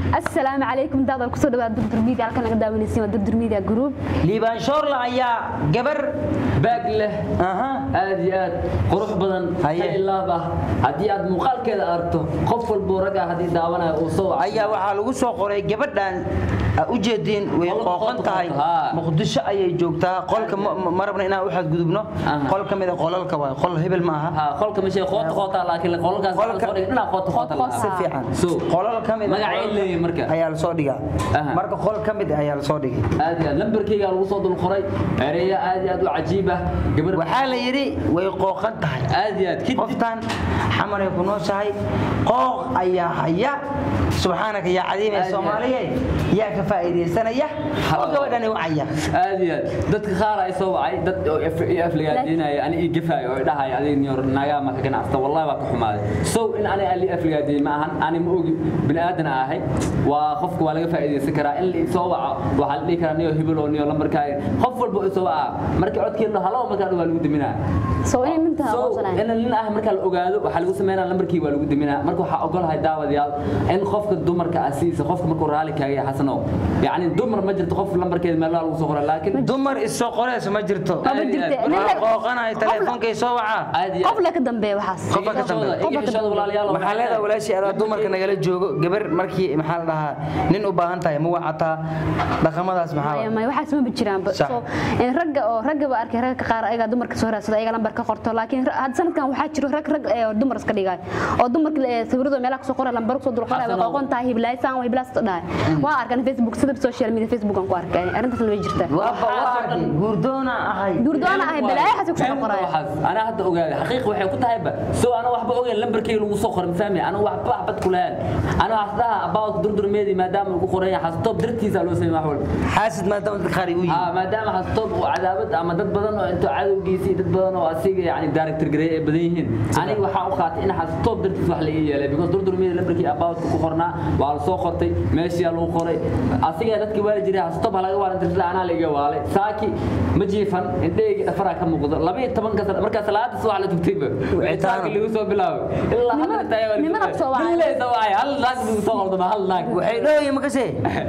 assalaamu calaykum daadal kusoo dhawaad durdur media halkan naga daawanaysiin waa durdur media group liibaan shoorla ayaa gabar baag leh aha aad iyo aad qurux badan Haye. ilaab ah haddii aad muuqaalkeeda aragto qof walboo ragga haddii daawanayo uu soo waco ayaa waxaa lagu soo qoray gabadhan aa u jeediin way Qolka qooqan qolka tahay qolka, haa. muqdisho ayay joogtaa qolka ma- ma- ma rabna inaan u xadgudubno Aha. qol ka mid a qolalka waay qol hebel ma aha ha qolka meesha qoota qoota laakiin qolkaas Qolka- soo dhig dhinac qoota qoota Qoota si qoota. fiican So, qolal ka mid a magacay qolalka leeyihiin marka. ayaa lasoo dhigaa Aha. marka qol ka mid ah ayaa lasoo dhigay aad iyo aad lambarkayga lagu soo dul qoray ereya aad iyo aad u cajiib ah gabar waxaa la yidhi way qooqan tahay aad iyo aad kadib qoftan xamaray ku nooshahay qooq ayaa haya subxaanaka yaa cadiim ee Aad iyo soomaaliyeed yaa ka faa'iidaysanaya oo gabadhani wacaya aad iyo aad dadka qaar ay soo wacay dad oo af- i afligaadeenaya ani ii gafaayo oo dhahay adiga niyor nagaa ma ka ganacsata wallahi waa ka xumaaday so in ani ali afligaadeen ma ahan ani ma ogi bini aadan ahay waa qofka waa laga faa'iidaysan karaa in la soo waco waxaa la dhihi karaa niyo hebel oo niyo lambarkaaga qof walba oo soo waca markii codkeena halo markaa waa lagu diminaa soo inay minta So, aqoonsanay in nin ah marka la ogaado waxaa lagu sameynaa lambarkii waa lagu diminaa marka waxaa ogolahay daawadayaal in qofka dumarka ah sidiisa qofka markuu raali kaaga yahay xasano yacni dumar ma jirto qof lambarkeeda meel lagu soo qoraa laakiin dumar isoo qoreyso ma jirto ma aad iyo jirte aad. nin waxaa la- qooqanaya teleefonkay soo wacaa aad iyo qof la ka dambeeya waxaas Qofka ka dambeeya. iga xishooda walaalayaal waxaa leedahay walaashii adaa dumarka nagala joogo gabar markii maxaa la dhahaa nin u baahan tahay ma wacataa dhaqamadaas maxaa maya waay? maya waxaas ma jiraan ba Sax. so in ragga oo ragga ba arkay ragga qaar ayaga dumarka soo raadsada ayaga lambar ka qorto laakiin ra- had sanadkan waxaa jiro rag rag ee dumar iska dhigay oo dumarka ee sawirada meelaha kusoo qoray lambar kusoo dulqoray Xasan waa oo- qoqon tahay hiblaaysan waa hiblaas dhahay waa arkan facebook sida social media facebook aan ku arkay arrintaas la way jirtaa waa bawaaqi guurdoona ahay duurdoona ahay balaayo xasan kusoo qoray ana hadda ogaaday xaqiiq waxay ku tahay ba soo ana waxba ogeyn lambarkayga lagu soo qoray fahmi ana waxba waxbad ku lahayn ana hasdaha about durdurmeedii maadaama lagu qoran yahay xastoob dartiisa loo sameeyay wax walba xaasid maadaama dadka qaar ay u yihiin aa maadaama xastoob uu cadaabad ama dad badan oo intuu cadowgiisii dad badan oo asiga yani director gareey ay badan yihiin aniga waxaa u qaatay in xastoob dartiis wax la ii yeelay because durdurmeedii lambarkii about ku qornaa waa la soo qortay meeshiyaa lagu qoray asiga dadkii waali jiray xastoob ha laga waalan dirtay anaa la iga waalay saaki ma jiifan indhahayga dhafaraa ka muuqdo laba iyo tobanka sano markaa salaada subax la tugtayba Wicitaano. wicitaanka lagu soo bilaabay ilaa Niman- hadda tayaa waa niman soo wacay. Nin soo wacay hal naag buu soo qordama hal naag waxay dhooyi makase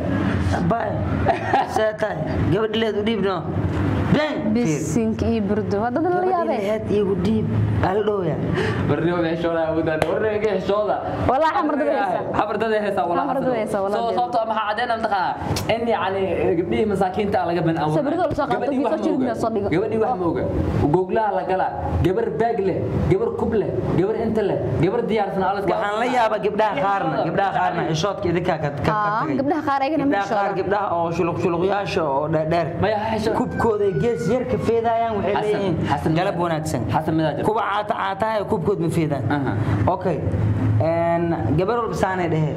bay seetay gabadhileed u dhiibno been bisinka iyo burdo waa dad la yaabay gabadhileed igu dhiib ala dhooya barrio xishooda awoodan warreega xishooda Wallahi xamar dad haysa. xamar dad haysa wallahi Xamar dad haysa, wallahi. soo sababtoo ah maxaa cadeena mataqaa in yani gabdhihii masaakiinta ah laga ban awood Sawirada la soo qaato, Gabadhii wax social ma media oga. soo dhigo. gabadhii wax ma oga googlaha la galaa gabar baag leh gabar kub leh gabar inta leh gabar diyaarsan alaska waxaan la yaabaa gabdhaha qaarna gabdhaha qaarna xishoodka idinkaa ka ka- ka Ah, tagay gabdhaha qaar ayagana ma gabdhaha qaar xishooda. gabdhaha oo shuluq shuluqyaasha oo dheerdheer maya xishood kubkooda gees yar ka feedayaan waxay Xasan, leeyihiin Xasan galab midaa- wanaagsan Xasan midaa jira. kuwa caata caataha kubkood ma feedaan Aha. okay een gabar walba saanay dheheen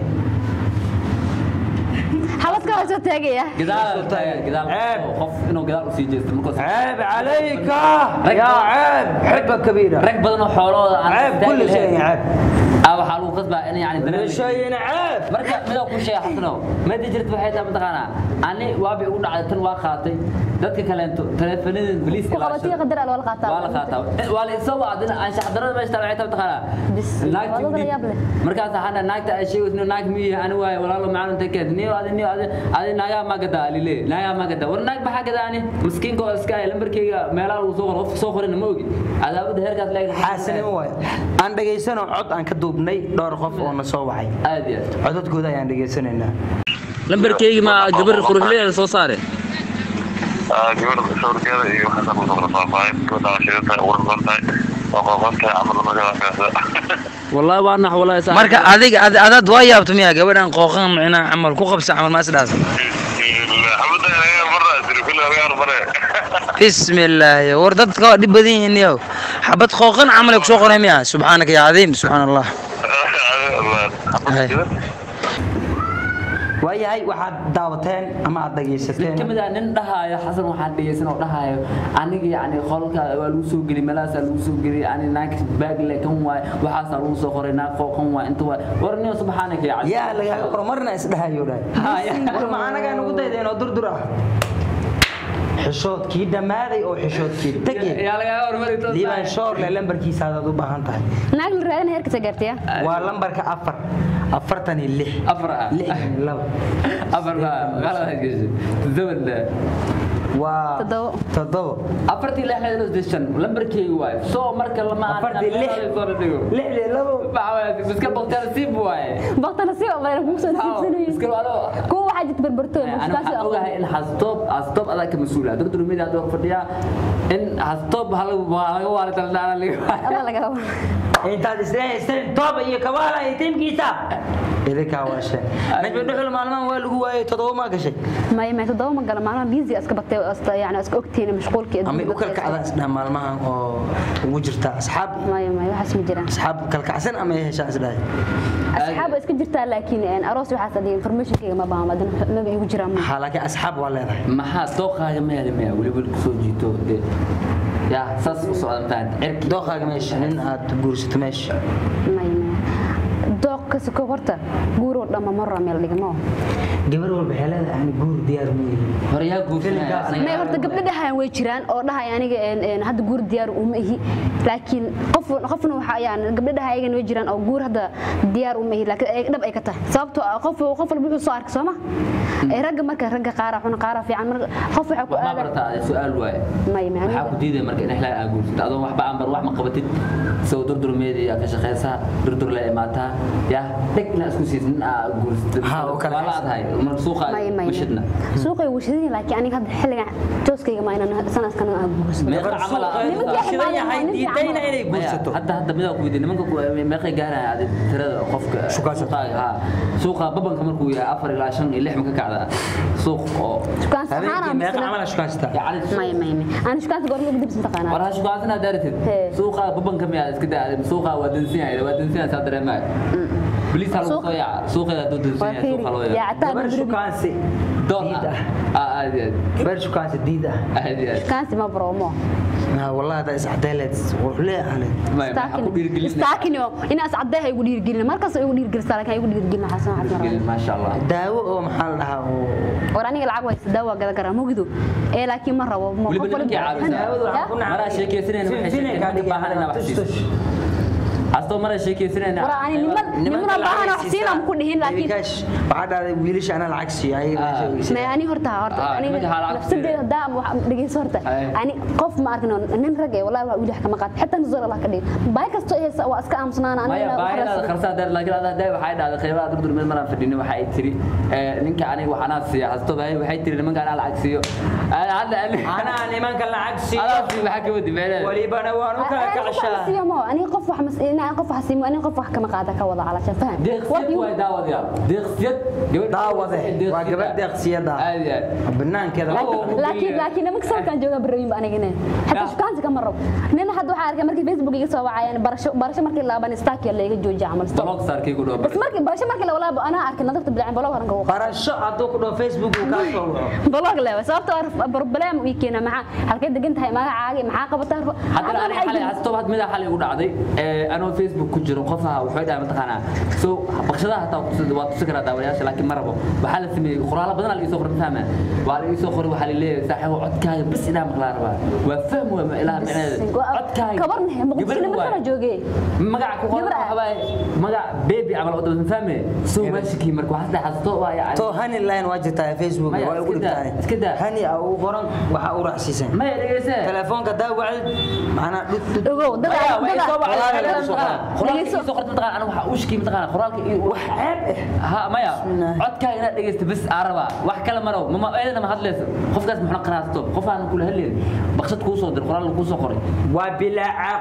xabadka waa soo taagaya gadaal Ceeb. gadaal qof inuu gadaal u sii jeesto markaas ceeb calayka Rag yaa badan- ceeb xibba kabiira rag badan oo xoolahooda aan ceeb istaagi kulli shay lahayn. ceeb ah waxaa lagu qasbaa in yani dareemi- shayna ceeb marka midoo ku sheega xasanow madi jirta waxay tahay mataqaanaa ani waabi ugu dhacday tan waa qaatay dadka kaleento taleefanada boliis ku qabatiya qadar al wala qaataa waa la qaataa waa la isoo wacdina anshax darada meesha taala waxay tahay mataqaanaa Bis, naagti waa dad udhiib. yaab leh. markaas hana naagta ay sheegayso inuu naag miyi ani waaye walaalo macalin takeed niyo adi niyo adi adi naagaa ma gadaa lile naagaa ma gadaa war naag maxaa gadaa ani miskiinka oo iska ay lambarkayga meelaha lagu soo qoro qofka soo qorina ma ogi cadaabada heerkaas leeyahay xaasinimo waay aan dhagaysano cod aan ka duubnay dhowr qof oo na soo wacay aad iyo aad codadkooda ayaan dhageysanaynaa lambarkayga ma gabar quruxleeda soo saare gabadha sawirkeeda iyo waxaa ku soo faahfaahin gabadha waa shidan tahay ugu rafan tahay waa qooqan tahay camal markaa kaasa wallahi waa nax wallahi saa marka adiga adaad waa yaabto miyaa gabadhan qooqan micnaa camal ku qabsa camal maas dhaas xabada inaga marna siri kulli laga hormare bismillaahi war dadka waa dhib badan yihiin yow xabad qooqan camal ay ku soo qoray miyaa subxaanaka yaa cadiim subxaan allah waayahay waxaad daawateen ama aad dhagaysateen kamid ah nin dhahaayo xasan waxaan dhegeysan oo dhahaayo aniga yani qolka waa lagu soo geli meelahaasaa lagu soo geli ani naag baagle kan waay waxaasaa lagu soo qoray naag qooqan waay inta waay war nin subxaanaka ya casiim yaa lagaaga qoro marna isdhahayo dhahay Ha, ya. war ma anagaa nugu daydeen oo durdur ah xishoodkii dhammaaday oo xishoodkii tegay yaa lagaa hormari doontaa. liibaan shoorle lambarkiisa aad u baahan tahay naag la raadina heerkasa gaartaya waa lambarka afar afartan iyo lix afar ah lixdan iyo laba afar baa magaalada gashay zabadda waa Toddobo. toddobo afartii lix lix lix shan lambarkeeyu waay soo marka lama afartii lix lixdan iyo labo iska baqtaan siib waaye baqtana si oo kugu soo iska nasiibsanayo wado kuwa waxaa jirta berbertooy أنا waxaan ogahay in hastoob hastoob adaa ka mas-uul ah dr media hadda fadhiyaa in hastoob ha lagu waa laga waali daldala alla laga intaad isleehaysteen tooba iyo kabaala iyo tiimkiisa idinkaa waasheen najmi dhuxul maalmahan waa lagu waayey toddoba maa gashay may may toddoba ma gala maalmaha busy iska batay oo iska yani iska ogtiin mashquulkii ama u kalkacdaan isdhaha maalmahan oo ugu jirta asxaab may may waxaas ma jiraan asxaab kalkacsan ama ay heshaan isdhahay asxaab iska jirtaa laakiin een aroos waxaas adiga informationkayga ma baama adina maba igu jiraan ma waxaa laakiin asxaab waa leedahay maxaa dooqaaga ma heli maya weli weli kusoo jiito dee yaa saas u socda mataan cirki dooqaaga meesha nin aad guursato meesha may may dooq ka soko horta guuroo dhamma marra meel dhigmo gabar walba waxay leedahay ani guur diyaar ma yihin hore yaa guursanaya may horta gabdho dhahayan way jiraan oo dhahay aniga een een hadda guur diyaar uma ihi laakiin qof qofna waxa ayaan gabdho dhahay ayagan way jiraan oo guur hadda diyaar uma ihi laakiin ay dhab ay ka tahay sababtoo ah qof qof walba wuxuu soo arkay sooma ee ragga marka ragga qaara xun qaara fiican marka qof waxa ku wax ma aadan bartaa su-aal waaye may may waxaa ku diidaya marka in xilaa aa guursato adoon waxba aan bar wax ma qabatid isagoo durdurmeedii aa ka shaqaysaa durdur la imaataa yaa dheg inaa isku siisid nin aa guursatid Ha, oo kale waa la adhay marka suuqa may may mashidna suuqay washadin laakiin aniga hadda xilligan jooskayga ma inaan sanadkan aan guursado meeqa camal aa- Nimanka shidan yahay nin fiican diidayna ma- inay Maya, guursato hadda hadda midaa ku weydiin nimanka ku- meeqay gaaraya adi tirada qofka Shukaansan. suuqaaga, haa. suuqa babanka markuu yahay afar ilaa shan iyo lix ma ka kacdaa suuq oo Shukaan saxaan habeenkii aan meeqa bisla- camal shukaansataa yacni may may may aan shukaanta goorma ugu dibsan taqaanaa war ha shukaansanaa daaratid Hee. suuqa babanka miyaa iska daa suuqa waa dansan yahay waa dansan yahay saa dareemaayo biliis ha lagu Suuq- soo yaaca suuqeeda hadduu dansan waa yahay suuqa loo fiiri yaaca yaacataa gabar shukaansi doon diid ah ah Ah, aad iyo aad gabar shukaansi diid ah aad iyo aad shukaansi ma bromo Nah, wallahi hadda iscadayleed wuxuu ahleed Maya, maxaa ku dhiirigelin staakinio inaas caddeeha igu dhiirigelin markaas igu dhiirigelisa laakiin igu dhiirigelin xasan xasan dhiirigelin maasha allah daawo oo maxaa la dhahaa oo war aniga lacag waysa daawa gada garaa mugido ee laakiin ma rabo ma Weliba nimankii caawisaa. daawadu waxaa ku nacay Maraa sheekeysanayna waxay sheekeen nimanka baahan inaa wax siiso. hastoo maraa sheekeysanayna war ani niman nimana baahan wax siinam ku dhihin laakiin Bikash, waxaa dhahday wiilasha anaa lacag siiyo ayaga Ah. meesha ogeysiin. ma ani horta horta Ah, aniga nimanka haa lacag nafsadeeda hadaa wax dhegeyso horta Ay. ani qof ma arkin oo nin rag ee wallahi waa wiil wax kama qaat xitaa nuzul Allah ka dhig baay kasto ee waa iska aamusnaan maya aniga baahidaada kharsaa daar laakiin adaa daay waxay dhahday qeybaha durdur meel maraan fadhinin waxa ay tiri eh, ninka aniga waxanaa siiya hasto bahay waxay tiri nimanka anaa lacag siiyo Ah, hadda anaa nimanka lacag siiyo adaa sii maxaa ka wadi meelaha walibana waan u kala kacshaa aniga qof wax mas aniga qof wax siimo aniga qof wax kama qaata ka wada calasha faham deeqsiyad waay daawadayaal deeqsiyad gabadh daawade waa gabadh deeqsiyada aad iyo aad banaankeeda Laakiin- laakiin laakiin nimanka salkan jooga barabin ba aniga inay hatta Ya. shukaansi kama rabo nin hadda waxaa arkay markii facebook iga soo wacayaan barasho barasho markii laaban stack la iga joojiya camal stop blog saarkay ku bas dhoobar markii barasho markii la walaabo anaa arkay nadarta bilacin blog haranka uu barasho hadduu ku dhaho facebook uu kaa soo waco blog leewa sababtoo ah problem ii keena maxaa halkay degan tahay magacaaga maxaa qabataa haddana ani xalay hasto had mida xalay ugu dhacday ee anoo facebook ku jiro qofaha wuxuu dhahay mataqaanaa so baqshadaha hataa ku- waa tusi karaa daawadayaasha laakiin ma rabo waxaa la sameeyey qoraalo badan la isoo qoray fahma waa la isoo qoray waxaa la leeyahay saaxiibo codkaaga bas inaa maqlaa rabaa waa fahm waa ilaa micneheeda codkaaga kabarne muqdisho gabar lama waay. kala joogee magaca ku qoran Gabar ah. waxa waaye magac baby camal oo dhan fahme soo waashikii marka waxaas dhahay hasto waa yacni to hani line waa jirtaa facebook Maya, waa ugu iska daa, dhigtaan iska daa. hani aa ugu qoran waxaa u raacsiisan maya dhegeyse telefoonka daa wacdid macnaa dhud dhud ogow dad Maya, way soo dad wacday, Qoraalka waxay soo leedahay, qoraa. qoraalka Dhegeyso. ii soo qortay mataqaanaa, aniga waxaa ushkii mataqaanaa, qoraalka ii- wax ceeb eh ha maya Bismillah. codkaaga inaad dhegeysto bas aa rabaa wax kale marow mama eedana ma hadlayso qofkaas muxuna qaraasto qof aan kula hadlayn baqshad kuu soo dir qoraal kuu soo qoray waa bilaa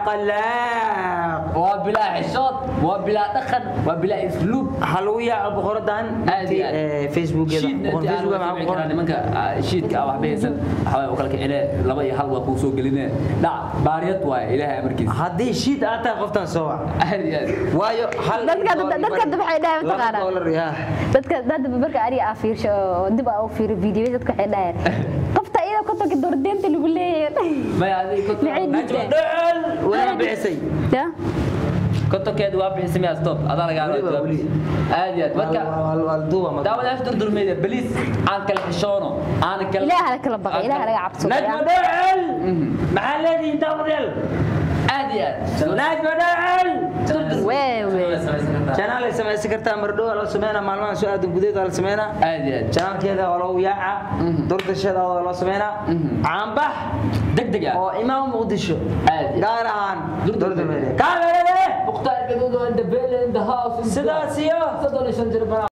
caqalaaq waa bilaa xishood waa bilaa dhaqan waa bilaa isluub waxaa lagu yaaco boqoradan Aad iyo aad. facebookeeda shiidna boqor intii aan facebook wada maxaa samayn ku karaa qoran nimanka ah, shiidka ah waxba haysan waxaa waaye oo kale kicine laba iyo hal waa kuu soo geline dhac baariyad waaye ilaahay amarkiisa haddii shiid aad tahay qoftan soo wac aad iyo aad waayo hal Dadka- dollar dadka bari. waxay dhahaan Laba mataqaanaa. dollar, yaa. dadka dad marka ariga aa fiirsho oo dib aa u fiiro video dadka waxay dhahayaan qofta iyada ku tagi doordeenta lagu leeyahay maya adiga ku Maxay Najma dhigteen? dhol wala bixisay ya kontonkeeda waa bixisay miyaa stop adaa lagaa Weli waa weli. aad iyo aad marka walduwa daawadayaasha durdurmeeda baliis aan kala xishoono aan kala ilaaha la kala baqay ilaaha laga cabsado najma dhacel maxaa leedihiin daawadeel aad iyo aad najma dhacel wewe janaal ay samaysan kartaa mardhow waa la sameynaa maalmahan soo aadan gudeed waa la sameynaa aad iyo aad janaalkeeda waa lagu yaaca durdasheeda waa loo sameynaa caanbax deg deg ah oo imaam muqdisho aad iyo gaar ahaan Durdur durdurmeede kaamerade mukhtaar gaduud oo in the bell in the house sidaas iyo soddon iyo shan jir